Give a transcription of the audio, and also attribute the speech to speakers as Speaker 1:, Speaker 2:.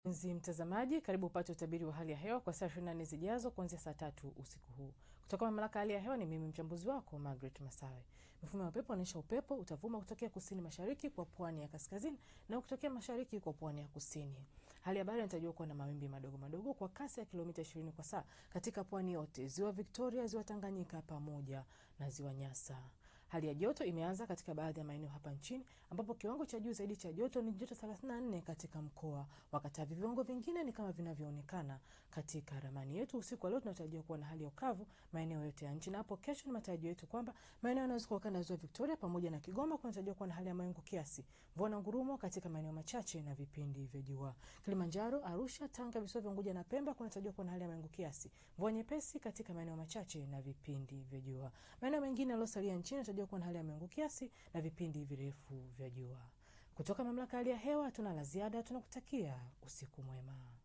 Speaker 1: Mpenzi mtazamaji, karibu upate utabiri wa hali ya hewa kwa saa 24 zijazo kuanzia saa tatu usiku huu kutoka mamlaka ya hali ya hewa. Ni mimi mchambuzi wako Margaret Masawe. Mifumo ya upepo inaonyesha upepo utavuma kutokea kusini mashariki kwa pwani ya kaskazini na kutokea mashariki kwa pwani ya kusini. Hali ya bahari inatarajiwa kuwa na mawimbi madogo madogo kwa kasi ya kilomita 20 kwa saa katika pwani yote, ziwa Victoria, ziwa Tanganyika pamoja na ziwa Nyasa. Hali ya joto imeanza katika baadhi ya maeneo hapa nchini ambapo kiwango cha juu zaidi cha joto ni joto 34 katika mkoa wa Katavi. Viwango vingine ni kama vinavyoonekana katika ramani yetu. Usiku wa leo tunatarajia kuwa na hali ya ukavu maeneo yote ya nchi, na hapo kesho ni matarajio yetu kwamba maeneo yanayozunguka ukanda wa ziwa Victoria pamoja na Kigoma kunatarajiwa kuwa na hali ya mawingu kiasi, mvua na ngurumo katika maeneo machache na vipindi vya jua. Kilimanjaro, Arusha, Tanga, visiwa vya Unguja na Pemba kunatarajiwa kuwa na hali ya mawingu kiasi, mvua nyepesi katika maeneo machache na vipindi vya jua. Maeneo mengine yaliyosalia nchini yanatarajiwa kuwa na hali ya mawingu kiasi na vipindi virefu vya jua. Kutoka mamlaka ya hali ya hewa hatuna la ziada, tunakutakia usiku mwema.